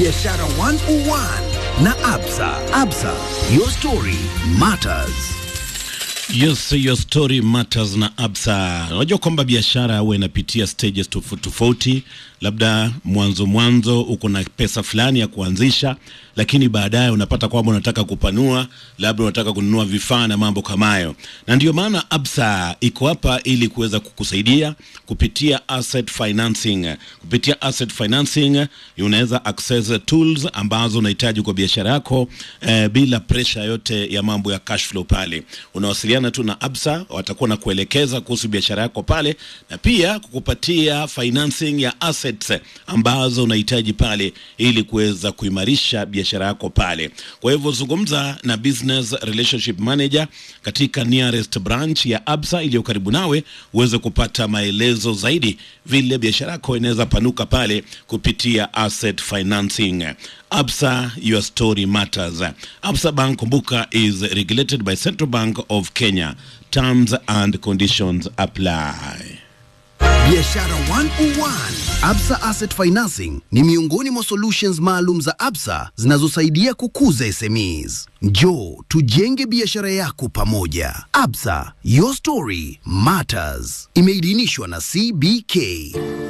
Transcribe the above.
Biashara 101 na Absa. Absa, your story matters. Yes, your story matters na Absa. Unajua kwamba biashara huwa inapitia stages tofauti tofauti, labda mwanzo mwanzo uko na pesa fulani ya kuanzisha, lakini baadaye unapata kwamba unataka kupanua, labda unataka kununua vifaa na mambo kama hayo, na ndio maana Absa iko hapa ili kuweza kukusaidia kupitia asset financing. Kupitia asset financing unaweza access tools ambazo unahitaji kwa biashara yako eh, bila pressure yote ya mambo ya cash flow pale. Unawasiliana tu na Absa, watakuwa na kuelekeza kuhusu biashara yako pale na pia kukupatia financing ya assets ambazo unahitaji pale ili kuweza kuimarisha biashara yako pale. Kwa hivyo zungumza na business relationship manager katika nearest branch ya Absa iliyo karibu nawe uweze kupata maelezo zaidi vile biashara yako inaweza panuka pale kupitia asset financing. Absa, your story matters. Absa Bank, kumbuka, is regulated by Central Bank of Kenya. Terms and conditions apply. Biashara 101. Absa Asset Financing ni miongoni mwa solutions maalum za Absa zinazosaidia kukuza SMEs. Njoo tujenge biashara yako pamoja. Absa, your story matters. Imeidhinishwa na CBK.